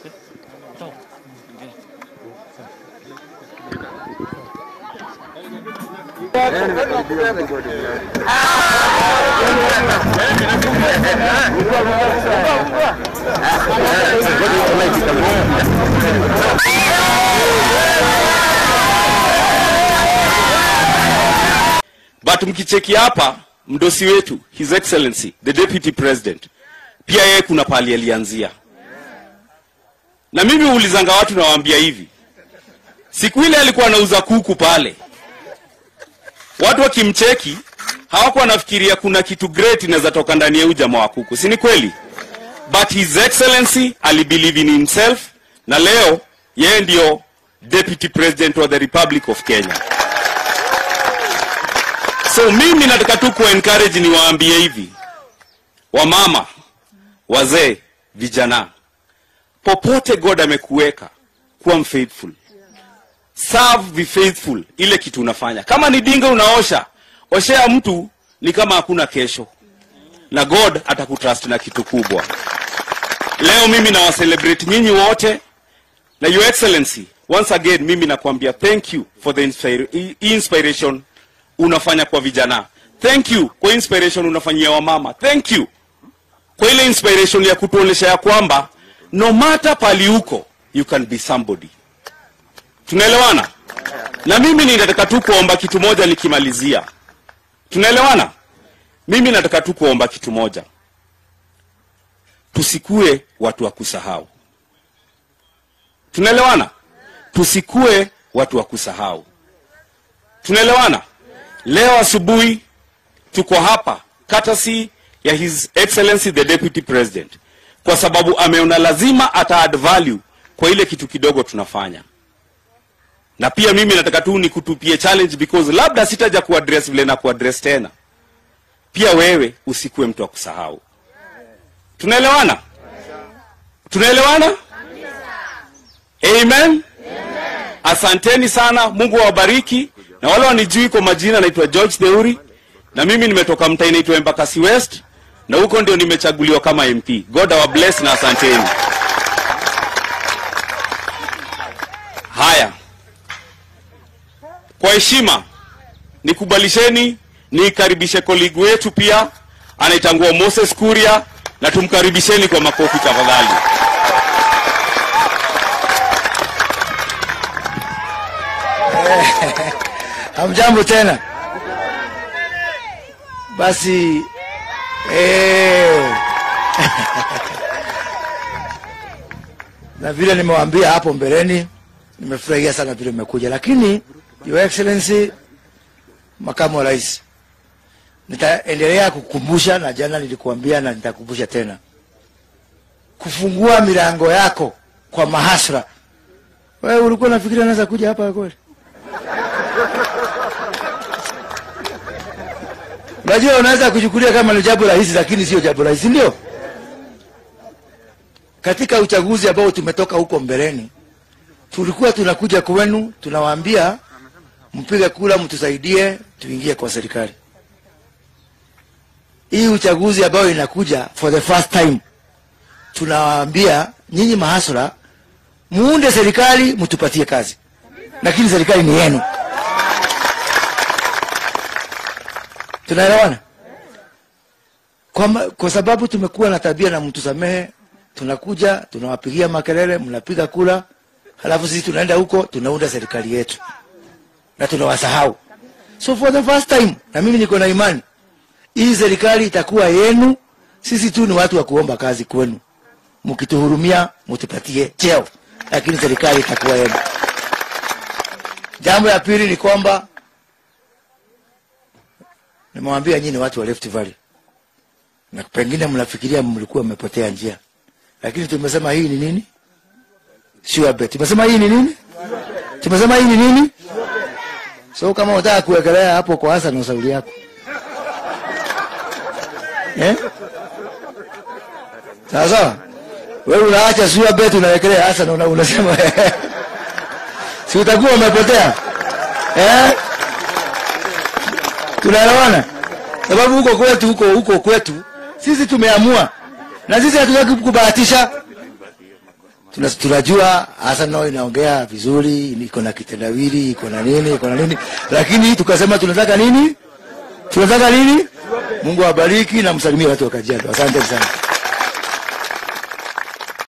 but mkicheki hapa mdosi wetu his excellency the deputy president pia yeye kuna pahali alianzia na mimi huulizanga watu nawaambia hivi siku ile alikuwa anauza kuku pale watu wakimcheki hawakuwa wanafikiria kuna kitu great inaweza toka ndani ya huyu jamaa wa kuku si ni kweli but his excellency alibelieve in himself na leo yeye ndio deputy president wa the republic of kenya so mimi nataka tu kuencourage niwaambie hivi wamama wazee vijana popote god amekuweka kuwa mfaithful serve be faithful ile kitu unafanya kama ni dinga unaosha oshea mtu ni kama hakuna kesho na god atakutrust na kitu kubwa leo mimi nawacelebrate nyinyi wote na your excellency once again mimi nakwambia thank you for the inspira i- inspiration unafanya kwa vijana thank you kwa inspiration unafanyia wamama thank you kwa ile inspiration ya kutuonyesha ya kwamba no matter pali uko you can be somebody tunaelewana na mimi ninataka tu kuomba kitu moja nikimalizia tunaelewana mimi nataka tu kuomba kitu moja tusikue watu wa kusahau tunaelewana tusikue watu wa kusahau tunaelewana leo asubuhi tuko hapa courtesy ya his excellency the deputy president kwa sababu ameona lazima ata add value kwa ile kitu kidogo tunafanya na pia mimi nataka tu nikutupie challenge because labda sitaja kuaddress vile na kuaddress tena pia wewe usikuwe mtu wa kusahau tunaelewana tunaelewana amen asanteni sana mungu awabariki na wale wanijui kwa majina naitwa george theuri na mimi nimetoka mtaa inaitwa embakasi west na huko ndio nimechaguliwa kama mp god our bless na asanteni haya kwa heshima nikubalisheni nikaribishe koligi wetu pia anaitangua moses kuria na tumkaribisheni kwa makofi tafadhali Hamjambo tena. Basi eh, na vile nimewaambia hapo mbeleni, nimefurahia sana vile mmekuja, lakini Your Excellency makamu wa rais, nitaendelea kukumbusha, na jana nilikuambia na nitakumbusha tena, kufungua milango yako kwa mahasra. Wewe ulikuwa unafikiria naweza kuja hapa kweli? Unajua, unaweza kuchukulia kama ni jambo rahisi, lakini sio jambo rahisi, ndio. Katika uchaguzi ambao tumetoka huko mbeleni, tulikuwa tunakuja kwenu, tunawaambia mpige kura, mtusaidie tuingie kwa serikali. Hii uchaguzi ambayo inakuja for the first time, tunawaambia nyinyi mahasura, muunde serikali, mtupatie kazi, lakini serikali ni yenu. tunaelewana kwa, ma- kwa sababu tumekuwa na tabia na mtu samehe tunakuja tunawapigia makelele mnapiga kura halafu sisi tunaenda huko tunaunda serikali yetu na tunawasahau so for the first time na mimi niko na imani hii serikali itakuwa yenu sisi tu ni watu wa kuomba kazi kwenu mkituhurumia mtupatie cheo lakini serikali itakuwa yenu jambo la pili ni kwamba nimewambia nyinyi watu wa Rift Valley, na pengine mnafikiria mlikuwa mmepotea njia, lakini tumesema hii ni nini? Sure bet. Tumesema hii ni nini? Tumesema hii ni nini? So kama unataka kuwekelea hapo kwa hasa na ushauri yako eh? Sawa sawa, wewe unaacha sure bet unawekelea hasa na una- unasema si utakuwa umepotea eh? tunaelewana sababu huko kwetu huko huko kwetu sisi tumeamua na sisi hatutaki kubahatisha Tuna- tunajua Arsenal inaongea vizuri, iko na kitendawili, iko na nini, iko na nini, lakini tukasema tunataka nini? Tunataka nini? Mungu awabariki na msalimie watu wa Kajiado. Asante sana.